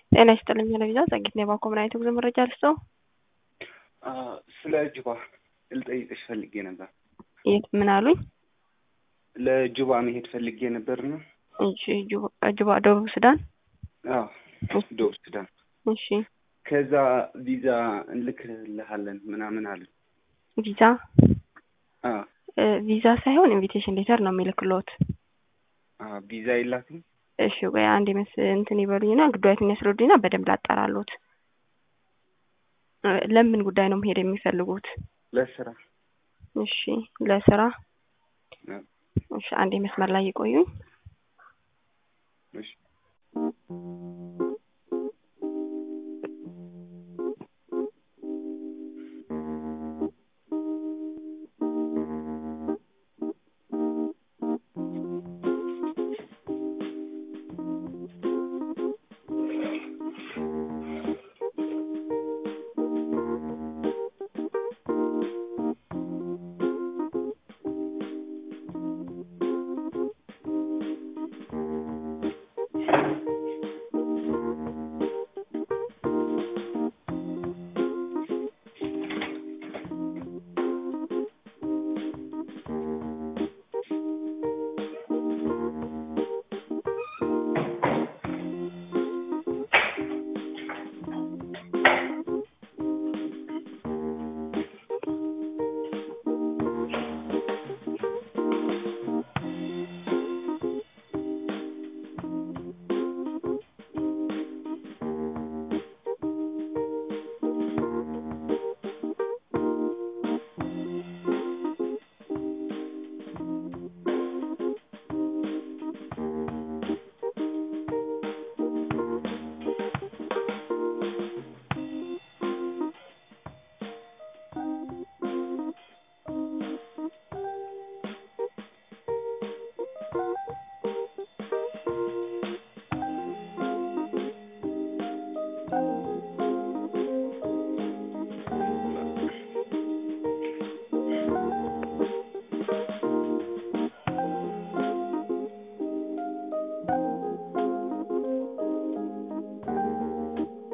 ጤና ይስጥልኝ ለቪዛ ጸጊት ነው የባንኮ ምን አይነት ጉዞ መረጃ ልስጠው? ስለ ጁባ ልጠይቅሽ ፈልጌ ነበር። የት ምን አሉኝ? ለጁባ መሄድ ፈልጌ ነበር ነው። እሺ ጁባ ጁባ ደቡብ ሱዳን። አዎ ደቡብ ሱዳን። እሺ ከዛ ቪዛ እንልክልሃለን ምናምን አለን። ቪዛ አዎ እ ቪዛ ሳይሆን ኢንቪቴሽን ሌተር ነው የሚልክሎት። አዎ ቪዛ የላትም። እሺ ቆይ አንድ መስ እንትን ይበሉኝና ጉዳዩን ያስረዱኝና በደንብ ላጣራሎት። እ ለምን ጉዳይ ነው መሄድ የሚፈልጉት? ለስራ እሺ ለስራ አዎ። እሺ አንዴ መስመር ላይ ይቆዩኝ። እሺ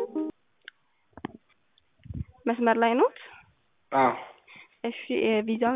መስመር ላይ ኖት? አዎ እሺ ቪዛ